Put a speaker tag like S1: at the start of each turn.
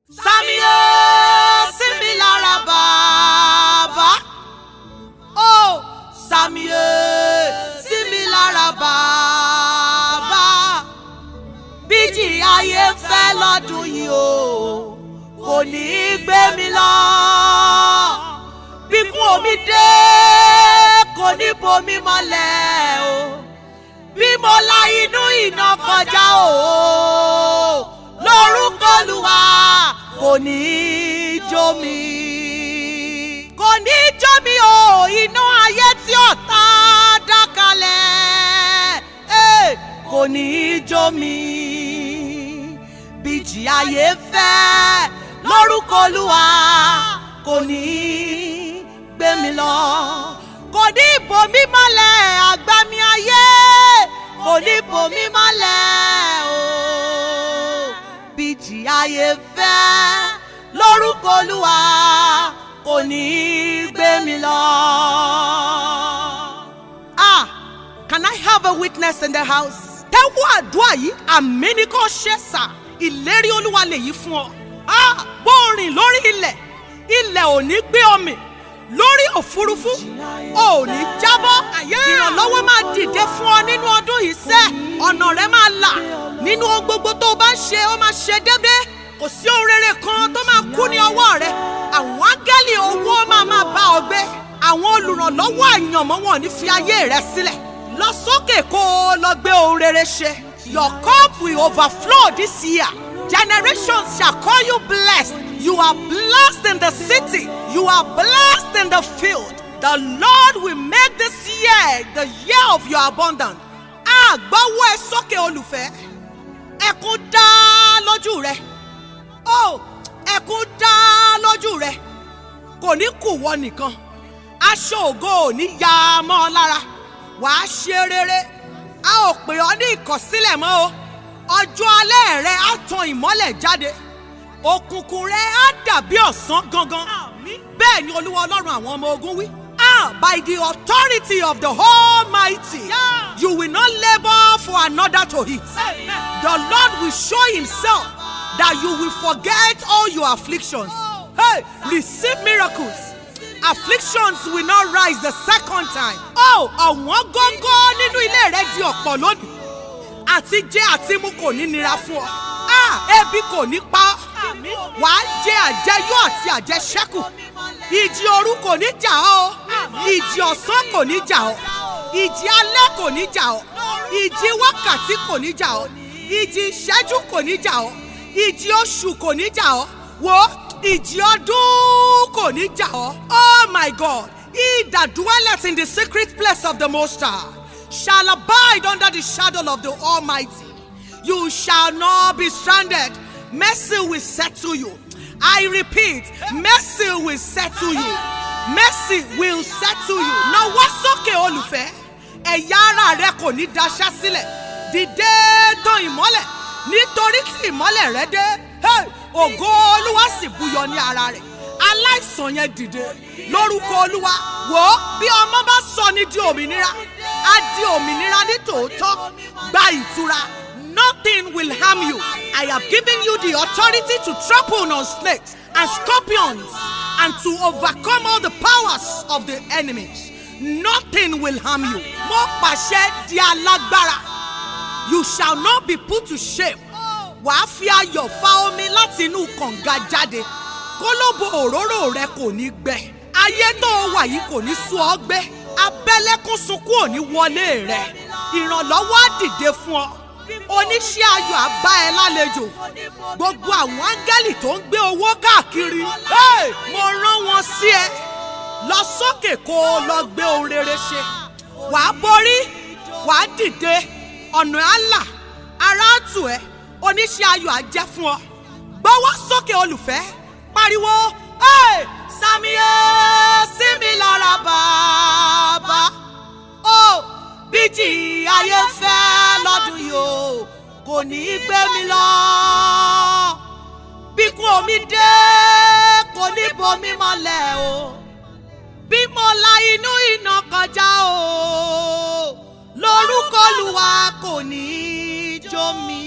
S1: Sàmìyẹ sí mi lára bàbá. Ó Sàmìyẹ sí mi lára bàbá. Bíjì ayé fẹ́ lọ́dún yìí o, kò ní í gbé mi lọ. Bíkún omi dé, kò ní bomi mọ́lẹ̀ o. Bí mo la inú iná kọjá o, lórúkọ Olúwa kò ní í jó mi. Kò ní í jó mi o, iná ayé tí ọ̀tá dá kalẹ̀. Eh, Kò ní í jó mi. Bíjì ayé fẹ́ lórúkọ Olúwa kò ní í gbé mi lọ. Kò ní í bò mí mọ́lẹ̀ àgbàmì ayé. Kò ní í bò mí mọ́lẹ̀ o. Bíjì ayé fẹ́ lórúkọ Olúwa kò ní í gbé mi lọ. Ah, can I have a witness in the house? Tẹ́wọ́ àdúrà yìí àmì ní kò ṣe sà ìlérí Olúwa lèyí fún ọ. Ah, bó o rìn lórí ilẹ̀ ilẹ̀ ò ní gbé ọmì lórí òfurufú ò ní jábọ́ ìrànlọ́wọ́ máa dìde fún ọ nínú ọdún yìí sẹ́ ọ̀nà rẹ máa là nínú ohun gbogbo tó o bá ń ṣe ó máa ṣe déédé kò sí ohun rere kan tó máa kú ní ọwọ́ rẹ àwọn áńgẹ́lì owó máa máa bá ọ gbé àwọn olùrànlọ́wọ́ àyànmọ́ wọn ò ní fi ayé rẹ sílẹ̀ lọ sókè kó o lọ gbé ohun rere ṣe your cup will overflow this year generations shall call you blessed you are blessed in the city you are blessed in the field the lord will make this year the year of your abundance àgbọ̀wọ́ ẹ sókè olùfẹ́ ẹkún dá lójú rẹ ó ẹkún dá lójú rẹ kò ní kù wọ nìkan aṣọ ògo ò ní ya mọ́ ọ lára wàá ṣe rere a ò pè ọ́ ní ìkọ̀sílẹ̀ mọ́ o ọjọ́ alẹ́ rẹ á tan ìmọ́lẹ̀ jáde òkùnkùn rẹ á dàbí ọ̀sán gangan bẹ́ẹ̀ ni olúwa ọlọ́run àwọn ọmọ ogun wí. Ah, by the authority of the Almighty, you will not labor for another to eat. The Lord will show Himself that you will forget all your afflictions. Hey, receive miracles. Afflictions will not rise the second time. Oh, ọ̀wọ́n gógó nínú ilé rẹ di ọ̀pọ̀ lónìí. Àti jẹ àti mu kò ní nira fún ọ. Ah, ebi kò ní pa ọ́. Wàá jẹ àjẹyó àti àjẹṣẹ́kù. Ìjì òru kò ní jà ọ́. o. Ìjì ọ̀sán kò ní jà ọ́. Ìjì alẹ́ kò ní jà ọ́. Ìjì wákàtí kò ní jà ọ́. Ìjì ìṣẹ́jú kò ní jà ọ́. Ìjì oṣù kò ní jà ọ́. Wo ìjì ọdún kò ní jà ọ́. Oh my God! He that dwelleth in the secret place of the Most High shall abide under the shadow of the Almighty. You shall not be stranded. Mercy will settle you. I repeat, mercy will settle you. Mercy will settle you. Nawọ́ sókè olùfẹ́. Ẹ̀yà ara rẹ kò ní daṣẹ́ sílẹ̀. Dìde tàn ìmọ́lẹ̀ nítorí tí ìmọ́lẹ̀ rẹ dé. Hey! Ògo Olúwa sì búyọ ní ara rẹ̀. Aláìsàn yẹn dìde lórúkọ Olúwa. Wò ó bí ọmọ bá sọ ní di òmìnira. Á di òmìnira ní tòótọ́. Gba ìtura. Nothing will harm you. I have given you the authority to trample on snakes and scorpions and to overcome all the powers of the enemies. Nothing will harm you. Mo pàṣẹ di alágbára. You shall not be put to shame. Wàá fi ayọ̀ fa omi láti inú kànga jáde. Kólóbó òróró rẹ kò ní gbẹ. Ayé tó o wà yìí kò ní sú ọ gbé. Abẹ́lẹ́kún sunkún ò ní wọlé rẹ. Ìrànlọ́wọ́ á dìde fún ọ. Oníṣẹ́ ayọ̀ á bá ẹ lálejò. Gbogbo àwọn áńgẹ́lì tó ń gbé owó káàkiri. Hey! Mo rán wọn sí ẹ. Lọ sókè kó o lọ gbé ohun rere ṣe. Wàá borí, wàá dìde, ọ̀nà á là, ara á tù ẹ́, oníṣẹ́ ayọ̀ á jẹ́ fún ọ. Gbọ́wọ́ sókè olùfẹ́, pariwo, hey! Sàmìyẹ sí mi lára bàbá. Ó bíjì ayé fẹ́ lọ́dún yìí o, kò ní í gbé mi lọ. Bíkún omi dé, kò ní bomi mọ́lẹ̀ o. Bí mo la inú iná kọjá o, lórúkọ Olúwa kò ní í jó mi.